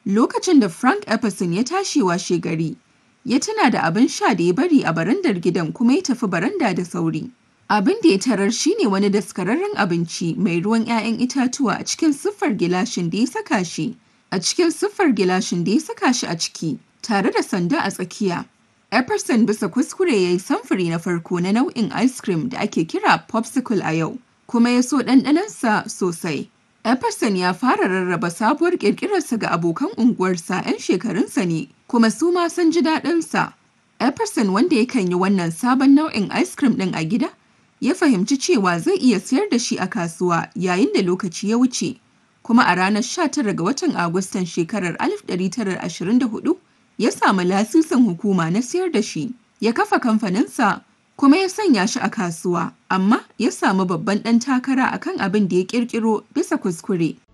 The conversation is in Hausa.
Lokacin da Frank Epperson ya tashi washegari, ya tuna da abin sha da ya bari a barandar gidan kuma ya tafi baranda da sauri. Abin da ya tarar shi ne wani daskararren abinci mai ruwan 'ya'yan itatuwa a cikin siffar gilashin da ya saka shi a cikin siffar gilashin da ya saka shi a ciki, tare da sanda a tsakiya. Epperson bisa kuskure ya yi samfuri na farko na nau'in ice cream da ake kira popsicle a yau, kuma ya so ɗanɗanonsa sosai. Epperson ya fara rarraba sabuwar ƙirƙirarsa ga abokan unguwarsa 'yan shekarunsa ne, kuma su ma sun ji daɗinsa. Epperson wanda yakan yi wannan sabon nau'in ice cream ɗin a gida, ya fahimci cewa zai iya sayar da shi a kasuwa yayin da lokaci ya wuce. Kuma a ranar 19 ga watan Agustan shekarar 1924, ya samu lasisin hukuma na sayar da shi. Ya kafa kamfaninsa kuma ya sanya shi a kasuwa, amma ya samu babban ɗan takara akan abin da ya ƙirƙiro bisa kuskure.